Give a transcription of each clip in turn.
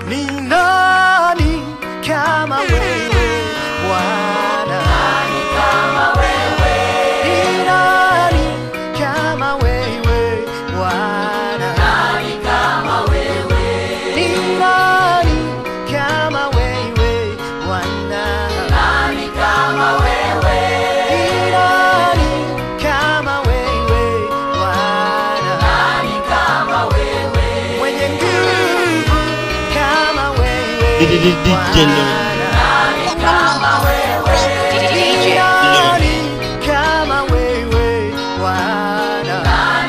Ni nani kama wewe Bwana? Ni nani kama wewe Bwana? Ni nani kama wewe Bwana? Ni nani kama wewe Bwana? Mwenye nguvu kama wewe DJ Bwana. DJ Nani kama wewe Bwana?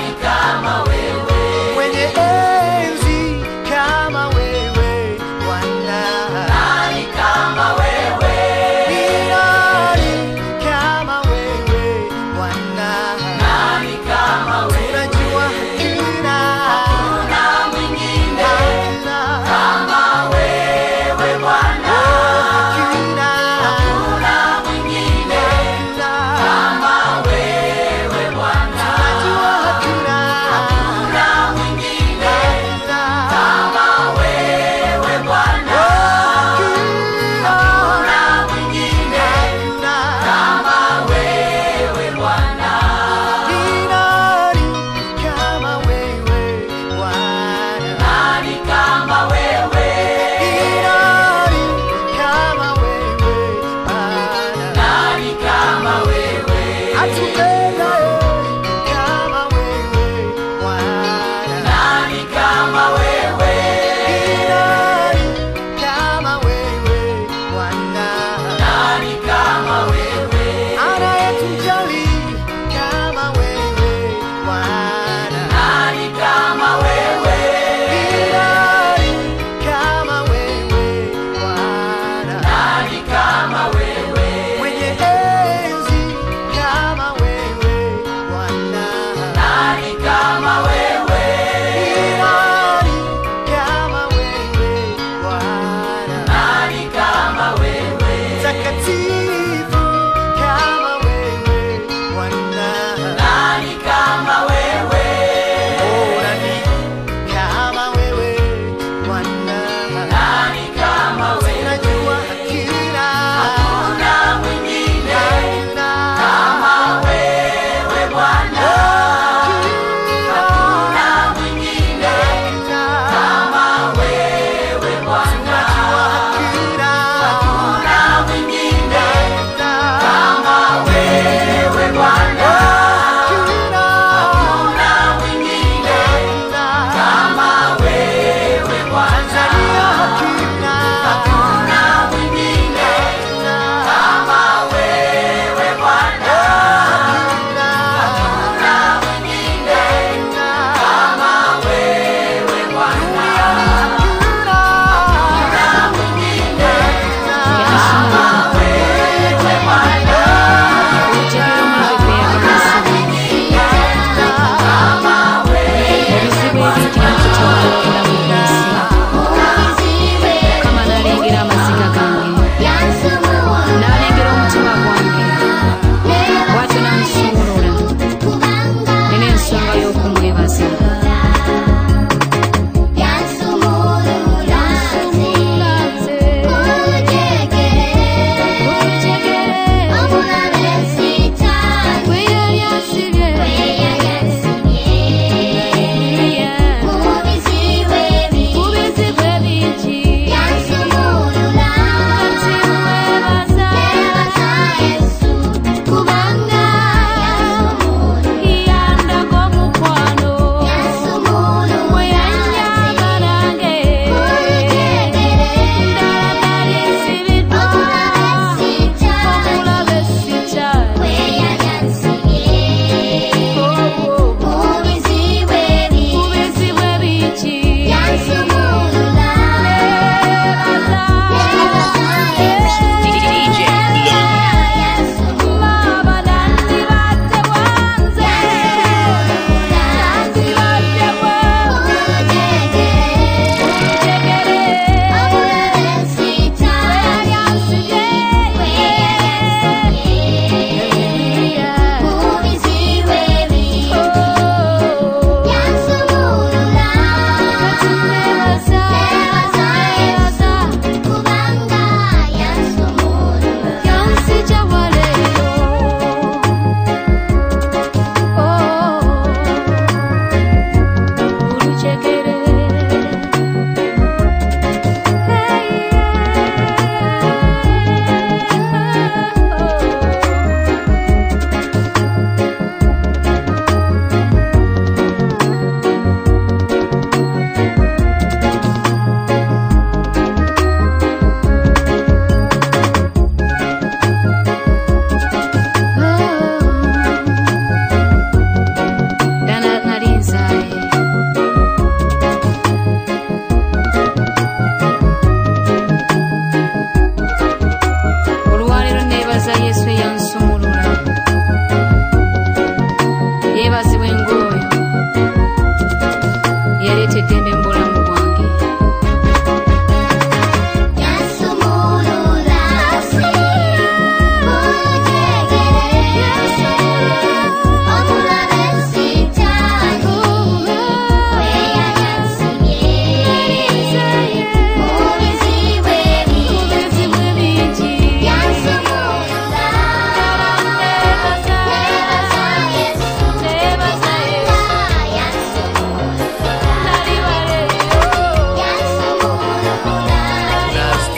Mwenye enzi kama wewe Bwana? Ni nani kama wewe Bwana? Tunajua hakuna hakuna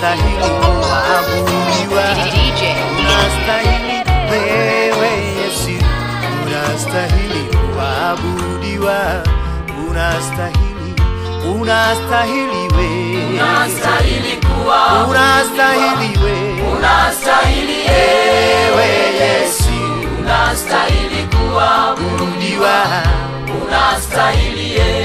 unastahili kuabudiwa, DJ. unastahili wewe Yesu, unastahili kuabudiwa, unastahili, unastahili wewe, Unastahili kuwa, unastahili wewe, unastahili wewe Yesu, unastahili kuwa, kuabudiwa, unastahili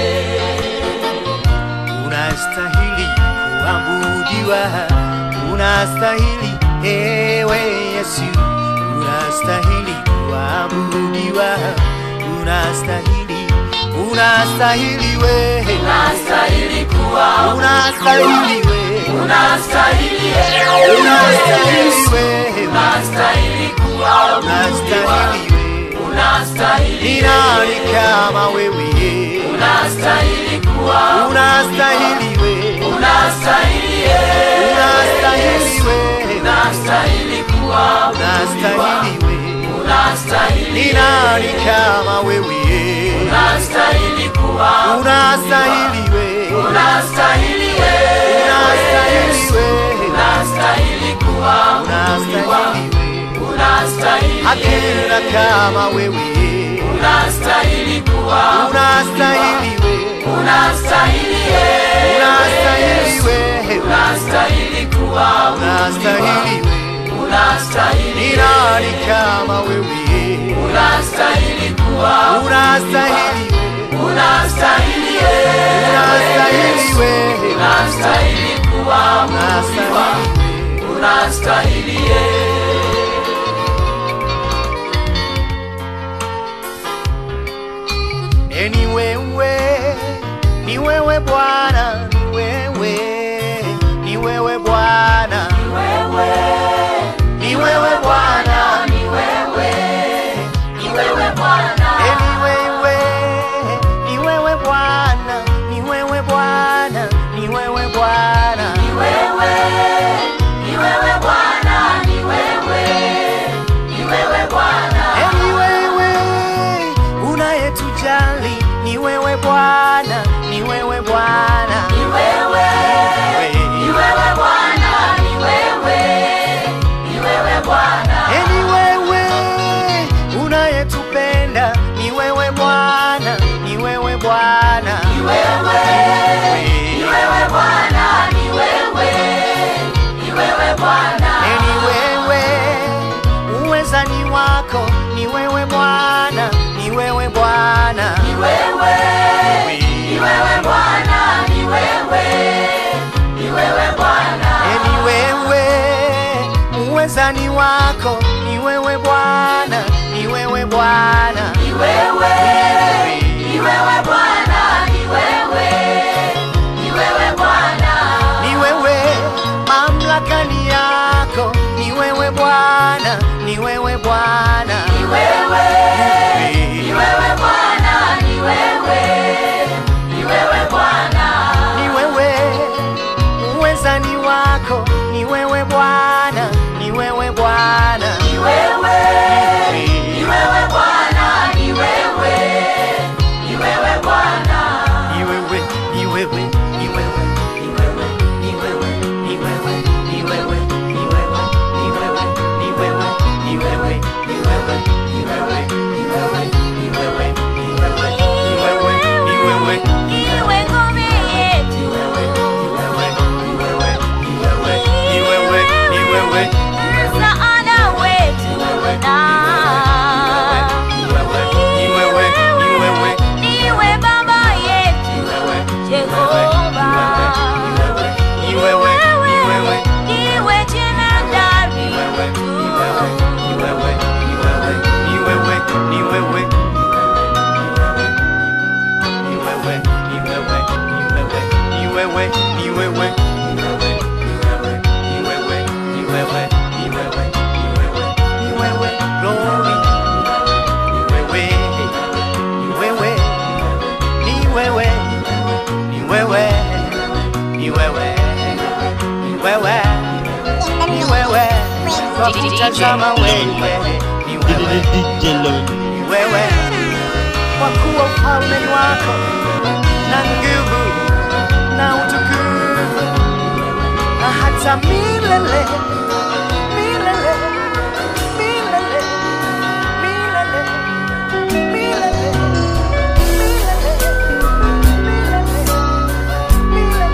unastahili kuabudiwa, unastahili ewe Yesu, unastahili kuabudiwa, unastahili, unastahili wewe, unastahili kuwa, unastahili wewe, unastahili unastahili wewe, unastahili kuwa, unastahili wewe, unastahili ni nani kama wewe? unastahili kuwa, Unastahili wewe, unastahili unastahili wewe, unastahili kuwa, unastahili wewe, unastahili ni nani kama wewe? unastahili kuwa, Unastahili wewe, unastahili unastahili wewe, unastahili kuwa, unastahili wewe, unastahili hakuna kama wewe. unastahili kuwa, Unastahili wewe, unastahili unastahili wewe, unastahili kuwa, unastahili wewe, unastahili ni nani kama wewe? unastahili kuwa, Unastahili wewe, unastahili unastahili wewe, unastahili kuwa, unastahili wewe. unastahili E, ni wewe, ni wewe Bwana, ni wewe, ni wewe Bwana, wewe, ni wewe Bwana, ni wewe, ni wewe Bwana, E, ni wewe, ni wewe Bwana, ni wewe Bwana, ni wewe Bwana, ni wewe, ni wewe Bwana, ni wewe, ni wewe Bwana, E, ni wewe unayetujali, ni wewe Bwana, ni wewe Bwana, ni wewe, ni wewe Bwana, ni wewe, ni wewe Bwana, E, ni wewe unayetupenda, ni wewe Bwana, ni wewe Bwana, ni wewe, ni wewe Bwana, ni wewe, ni wewe Bwana, E, ni wewe uwezani wako, ni wewe Bwana, ni wewe Bwana, ni wewe, ni wewe Bwana, ni wewe, ni wewe Bwana, E, ni wewe uwezani wako, ni wewe Bwana, ni wewe Bwana, ni wewe, ni wewe Bwana, ni wewe, ni wewe Bwana, ni wewe mamlaka ni yako, ni wewe Bwana, ni wewe Bwana, ni wewe, ni wewe Bwana, ni wewe, ni wewe Bwana, ni wewe uwezani wako, ni wewe Bwana, ni wewe Bwana, ni wewe, ni wewe Bwana, ni wewe, ni wewe Bwana, ni wewe, ni wewe, ni wewe, ni wewe, ni wewe, ni wewe, ni wewe, ni wewe, ni wewe, ni wewe, ni wewe, ni wewe, ni wewe, ni wewe, ni wewe, ni wewe, ni wewe, ni wewe, Iwe ngome yetu. ni wewe, ni wewe, Msaada wetu na ni wewe, ni wewe, Niwe baba yetu Jehova ni wewe, ni wewe, Niwe jemedari wetu ni wewe, ni wewe, ni wewe, ni wewe, ni wewe, ni wewe, ni wewe, ni wewe, ni wewe, ni wewe, ni wewe, glory, ni wewe, ni wewe, ni wewe, ni wewe, ni wewe, ni wewe, ni wewe, kwa kutazama wewe, ni wewe, ni wewe, kwa kuwa ufalme ni wako na nguvu na utukufu na hata hata milele milele milele milele milele milele milele milele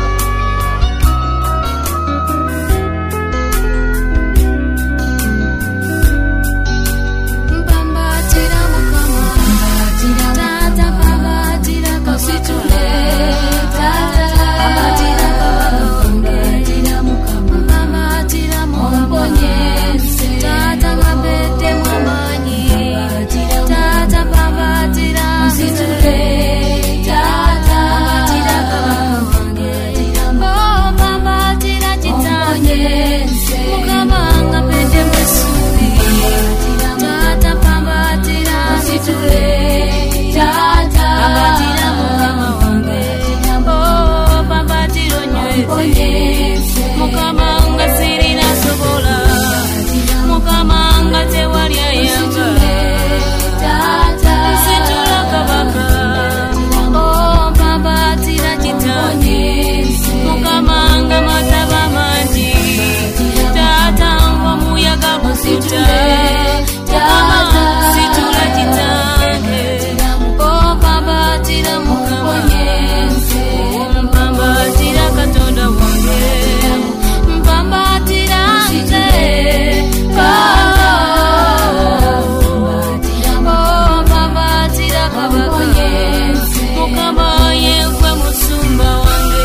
Mpambatira mukama tata pambatira kasitule tata pambatira pambatira mukama pambatira mukama tata ngapete mwamanyi tata pambatira kasitule tata pambatira pambatira oh pambatira chitanye mukama ngapete mwesuli tata pambatira kasitule tata pambatira mukama wange oh pambatira onyweze mukama nga sirina sobola mukama nga tewalya yanga nsitula kabaka oh pambatira kitanye mukama nga mataba mangi tata nga muyaga gusuta mukama situla kitange oh pambatira mukama mpambatira katonda wange mpambatira nze Oh, mpambatira kabaka mukama yegwe musumba wange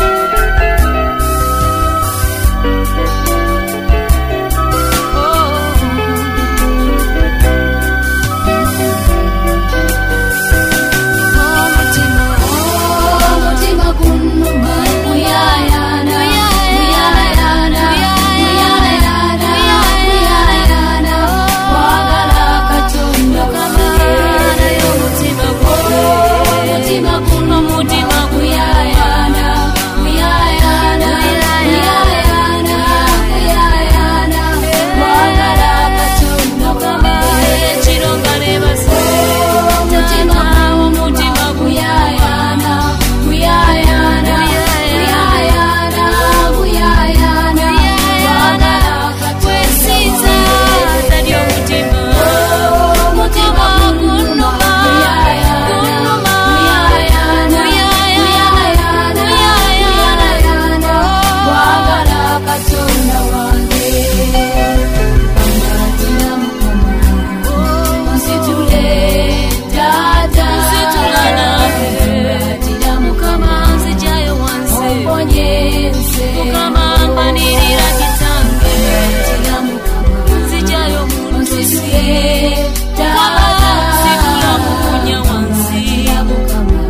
omutima gunnuma muyayana muyayana muyayana muyayana wagala katonda kamanayo omutima omutima guno omutima guyayana muyayana muyayana muyayana wagala katonda kama ekironga nebasa omutima omutima guyayana guyayana guyayana guyayana wagala kwesiza tali omutima omutima gunuma gunuma guyayana guyayana guyayana wagala katonda wange pambatira mukama nsitule tata nsitula nawe pambatira mukama nzijayo wansi omponyeze mukama mpanirira kitange pambatira mukama nzijayo muntuse mukama nsitula mukunya wansi mukama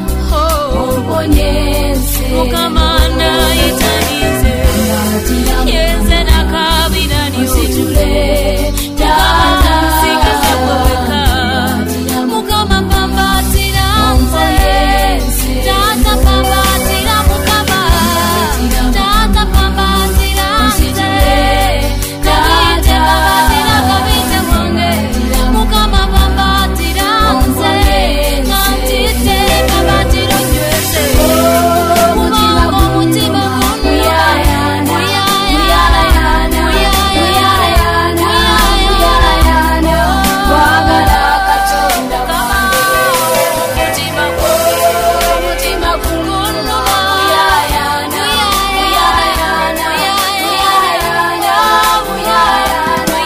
omponyeze mukama nayitanize yenze nakabirani nsitule tata nsigaze kweweka mukama pambatira nze tata pambatira mukama tata pambatira nze kabite pambatira kabite mwange mukama pambatira nze kantite pambatira nyweze kubanga omutima gunu muyayana muyayana muyayana wagala katonda omutima omutima gunu muyayana muyayana muyayana muyayana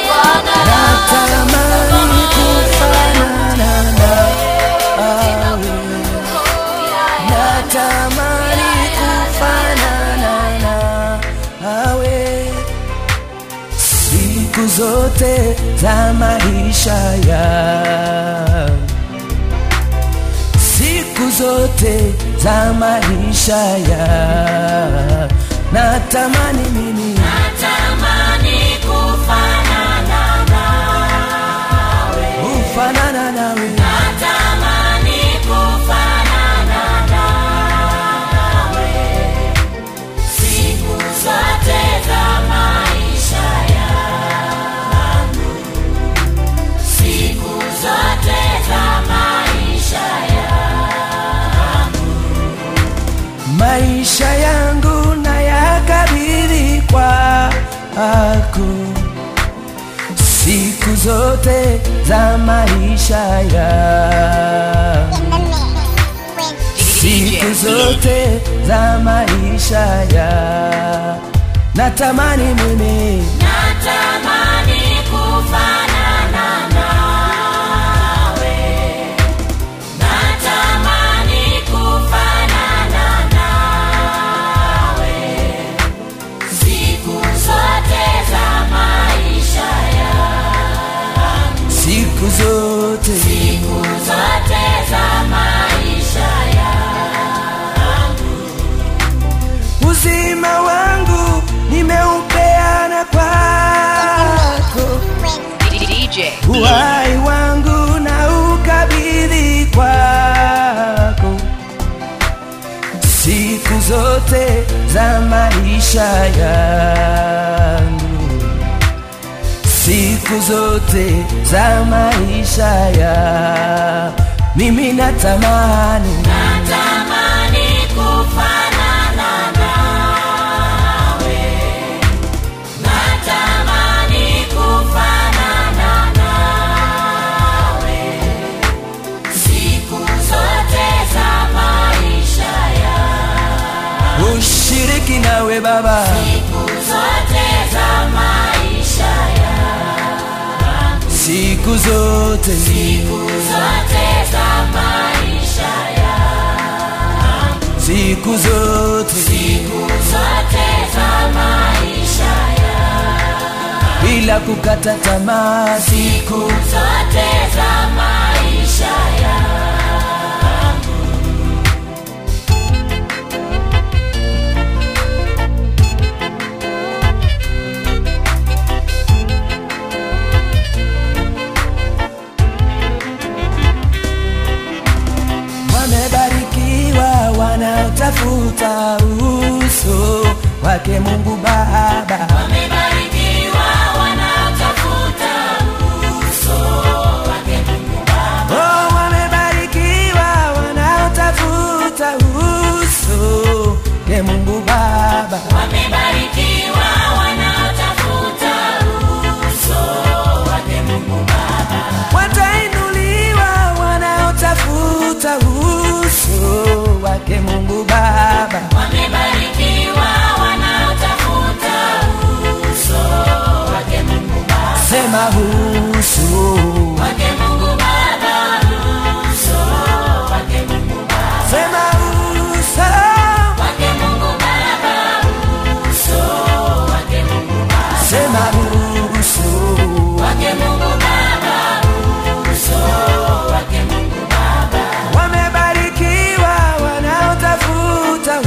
natamani kufanana nawe natamani kufanana nawe siku zote za maisha ya siku zote za maisha ya natamani mimi kufanana nawe maisha yangu na yakabidhi zote za maisha ya siku zote za maisha ya natamani mimi natamani kufanana nawe natamani kufanana nawe siku zote za maisha yangu siku zote siku zote za maisha yangu uzima wangu nimeupeana kwako DJ uhai wangu na ukabidhi kwako siku zote za maisha yangu siku zote za maisha ya mimi natamani natamani kufanana nawe natamani kufanana nawe siku zote za maisha yangu ushiriki nawe baba siku zote za maisha yangu siku zote siku zote za maisha yangu siku zote siku zote za maisha yangu bila kukata tamaa siku zote za maisha yangu wamebarikiwa wanaotafuta uso wake Mungu Baba wamebarikiwa wanaotafuta uso wake Mungu Baba Oh, wamebarikiwa wanaotafuta uso ke Mungu Baba wamebarikiwa wanaotafuta uso wake Mungu Baba watainuliwa wanaotafuta uso wake Mungu Baba wamebarikiwa wanaotafuta uso wake Mungu Baba sema uso wake Mungu Baba uso wake Mungu Baba sema uso wake Mungu Baba uso wake Mungu Baba sema uso wake Mungu Baba uso wake Mungu Baba wamebarikiwa wanaotafuta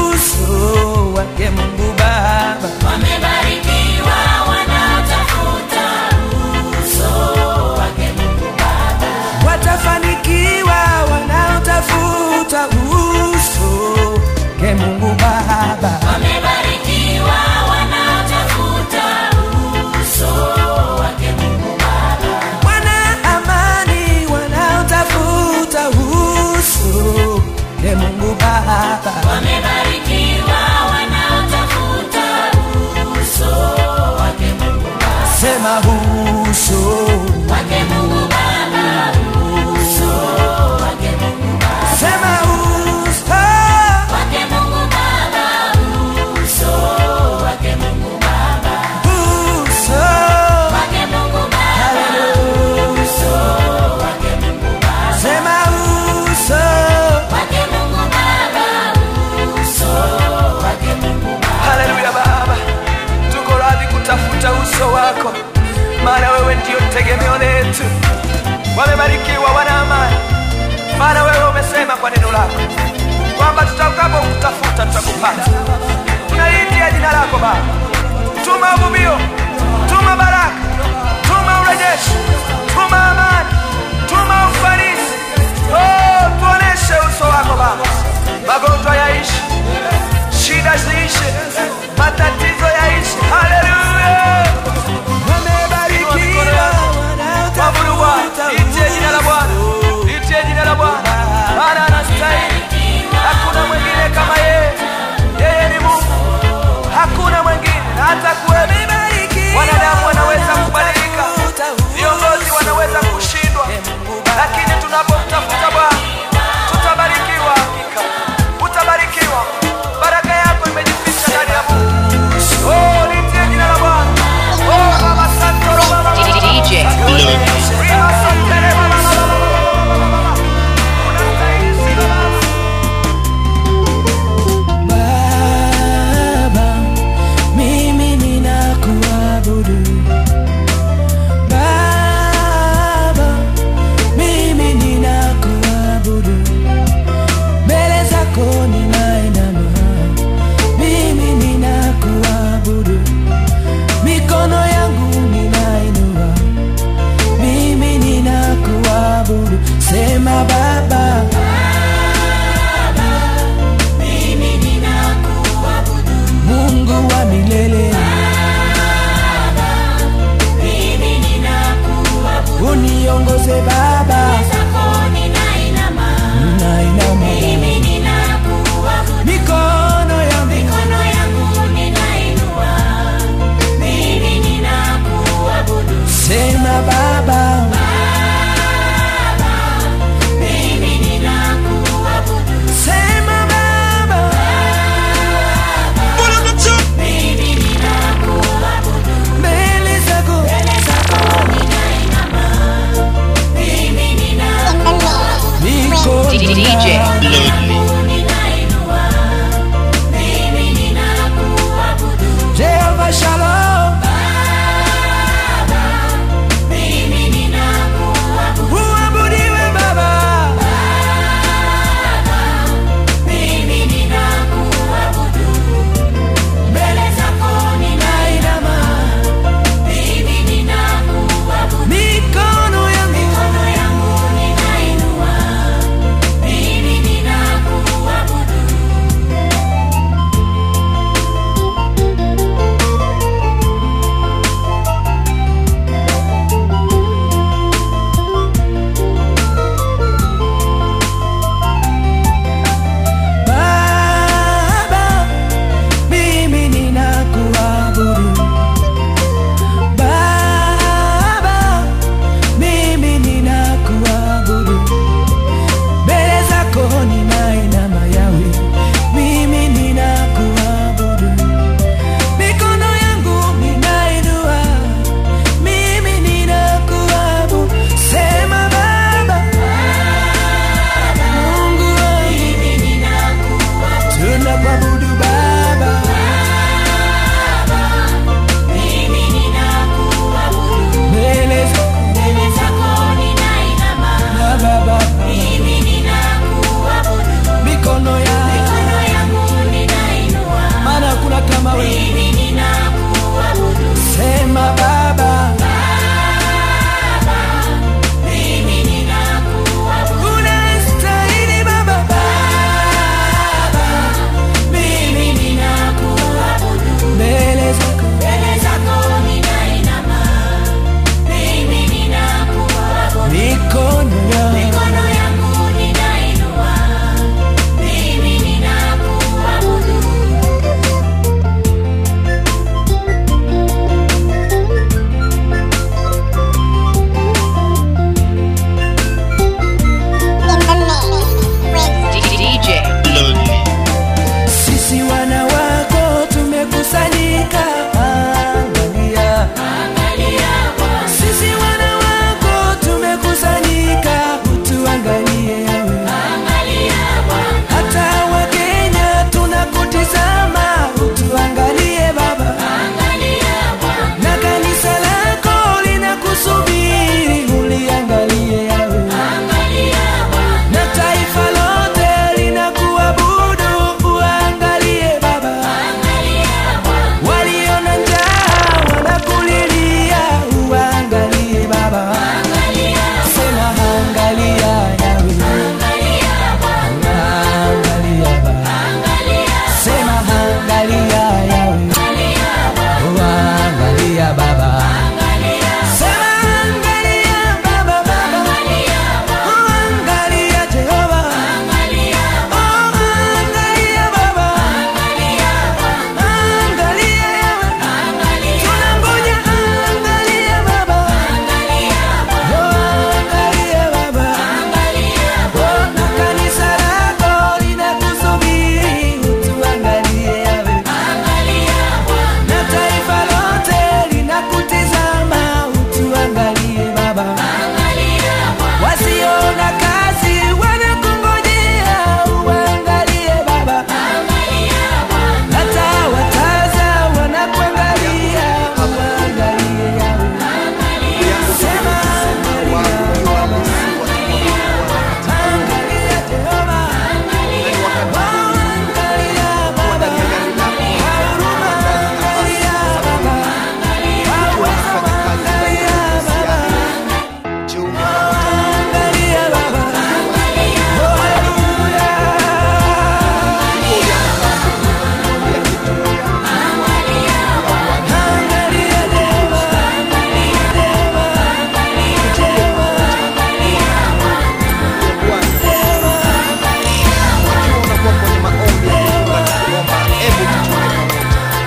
uso wake Mungu Baba wamebarikiwa wanaotafuta uso wake Mungu Baba watafanikiwa wanaotafuta uso ke Mungu Baba wamebarikiwa wanaotafuta uso wake Mungu Baba wana amani wanaotafuta uso ke Mungu Baba wamebarikiwa wanaotafuta uso wake Mungu Baba sema uso wake Mungu Baba uso wake Mungu Baba sema uso wake Mungu Baba uso wake Mungu Baba uso wake Mungu Baba uso wake Mungu Baba sema uso wake Mungu Baba uso wake Mungu Baba haleluya baba tuko radhi kutafuta uso wako maana wewe ndio tegemeo letu wamebarikiwa wana amani maana wewe umesema kwa neno lako kwamba tutakapo kutafuta tutakupata tunaliitia jina lako baba tuma uvuvio tuma baraka tuma urejeshi tuma amani tuma ufanisi oh, tuoneshe uso wako baba magonjwa yaishi shida ziishe matatizo yaishi haleluya wamebarikiwa Mwabudu Bwana, litie jina la Bwana, litie jina la Bwana, maana anastahili. Hakuna mwingine kama yeye, yeye ni Mungu. Mungu wa milele, mimi ninakuabudu uniongoze Baba, zako ninainama nainama mimi ninakuabudu mikono yangu mikono yangu ninainua mimi ninakuabudu sema Baba, mimi ninakuabudu sema Baba, mimi ninakuabudu mbele zako mbele zako ninainama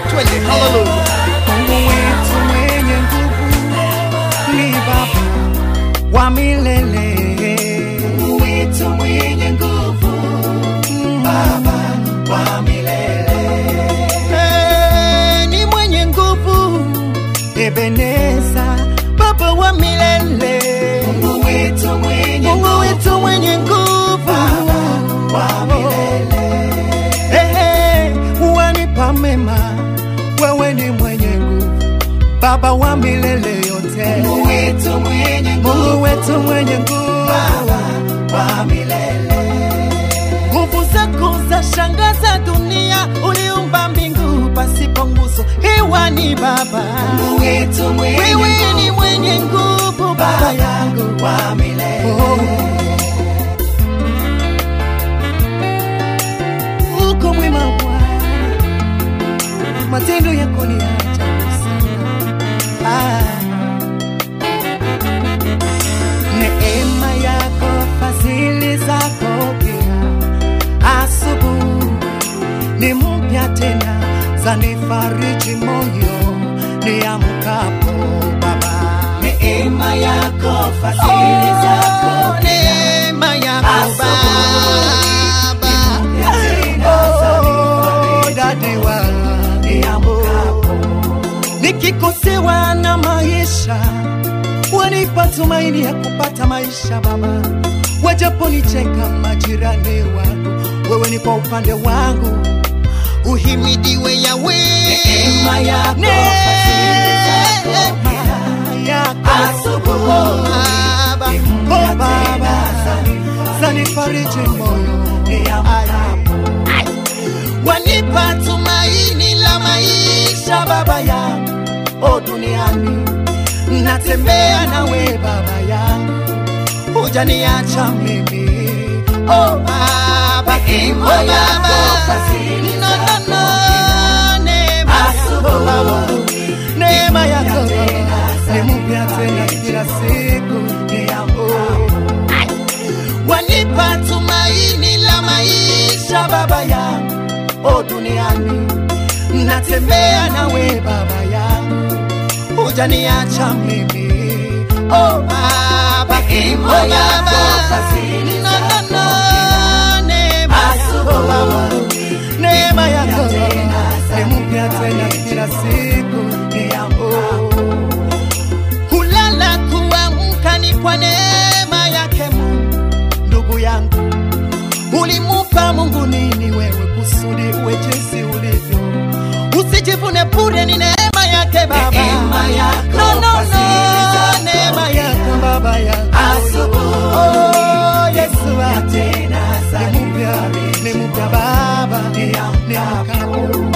twende haleluya mungu wetu mwenye nguvu ni baba wa milele mungu wetu mwenye nguvu baba wa milele ni mwenye nguvu ebeneza baba wa milele mungu wetu mwenye mungu wetu mwenye nguvu baba wa milele Ehe, wanipa mema, wewe ni mwenye nguvu, Baba wa milele yote, Mungu wetu mwenye nguvu, Mungu wetu mwenye nguvu, Baba wa milele. Nguvu zako za shangaza dunia, uliumba mbingu pasipo nguzo, hewa ni Baba, Mungu wetu mwenye wewe ni mwenye nguvu, Baba yangu wa milele. Oh. uko mwema Bwana, matendo yako ni ya ajabu sana. Ah. Neema yako, fadhili zako pia, asubuhi ni mpya tena, zanifariji moyo niamkapo Baba. Neema yako, fadhili zako pia, neema yako Baba Oh, dadi wa niamkapo nikikosewa na maisha wanipa tumaini ya kupata maisha Baba, wajaponicheka majirani wangu, wewe ni kwa upande wangu, uhimidiwe Yawe. Neema yako, fadhili zako, yako asubuhi, Baba, oh Baba, zanifariji moyo niamkapo wanipa tumaini la maisha baba yangu o duniani natembea nawe baba yangu hujaniacha mimi o baba o baba no, no, no. neema yako baba neema yako ni mpya tena kila siku oh wanipa tumaini la maisha baba yangu o duniani natembea nawe baba yangu hujaniacha mimi o baba o baba no, no, no. neema yako baba neema yako ni mpya tena kila siku oh kulala kuamka ni kwa neema yake Mungu. Ndugu yangu, ulimupa Mungu nini wewe kusudi uwe jinsi ulivyo? Usijivune bure, ni neema yake Baba. No, no, no, neema yako Baba yangu. Oh, Yesu wangu. Ni mpya, ni mpya Baba, ni mkapo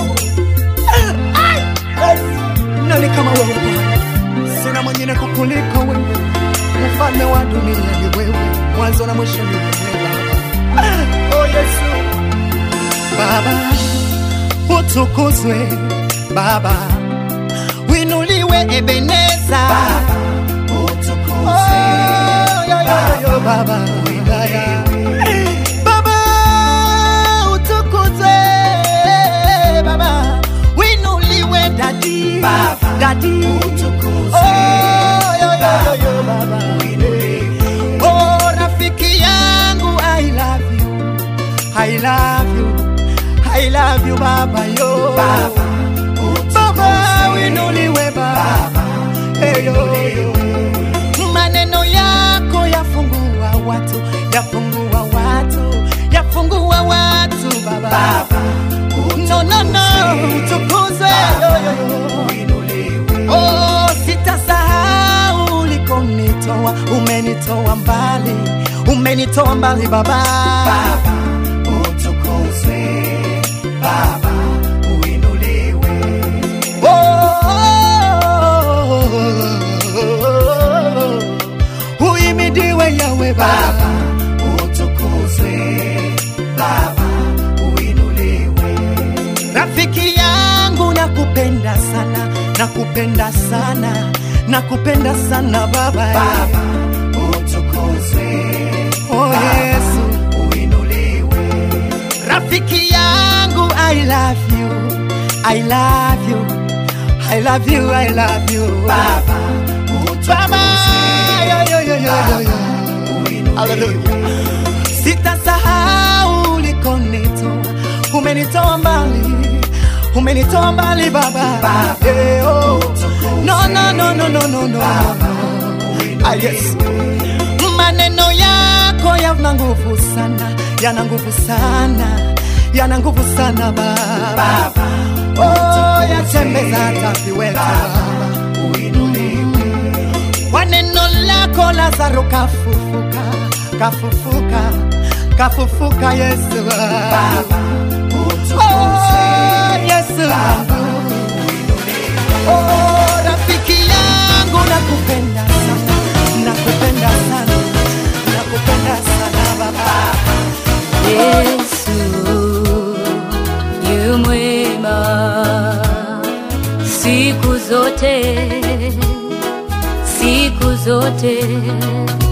nani kama wewe Bwana? Sina mwingine kukuliko wewe, mfalme wa dunia ni wewe, mwanzo na mwisho ni wewe Baba. Oh Yesu, Baba utukuzwe, Baba winuliwe, Ebeneza Baba utukuzwe, oh, yo, yo, yo, Baba wilaya Baba utukuzwe, Baba winuliwe, dadi Baba dadi utukuzwe, oh, yo, yo, yo, yo, Baba winuliwe, oh rafiki yangu I love you I love you, I love you baba yo baba, baba winuliwe baba, hey, yo, yo. maneno yako yafungua watu, yafungua watu, yafungua watu baba, baba no, no, no, utukuzwe yo, yo, yo. Oh, sitasahau ulikonitoa, umenitoa mbali, umenitoa mbali baba, baba utukuzwe baba uinuliwe oh, uimidiwe yawe baba utukuzwe baba uinuliwe rafiki yangu nakupenda sana nakupenda sana nakupenda sana baba baba utukuzwe oh, yesu uinuliwe rafiki yangu I love you I love you, I love you, I love you. Baba, Baba, yo, yo, yo, yo, yo, yo. uinuliwe. Hallelujah. Sitasahau ulikonitoa, umenitoa mbali, umenitoa mbali Baba. Baba, Eh, oh. utukuze. No, no, no, no, no, no, no. Baba, Ah, yes. uinuliwe. Maneno yako yana nguvu sana, yana nguvu sana, yana nguvu sana Baba. Baba, Oh, yatembeza hata viweta Baba, uinuliwe. kwa neno lako Lazaro kafufuka, kafufuka, kafufuka Yesu. Baba, utukuze. Oh, Yesu Baba, wangu. uinuliwe. Oh, rafiki yangu nakupenda sana, nakupenda sana, nakupenda sana Baba. Yesu yu mwema siku zote, siku zote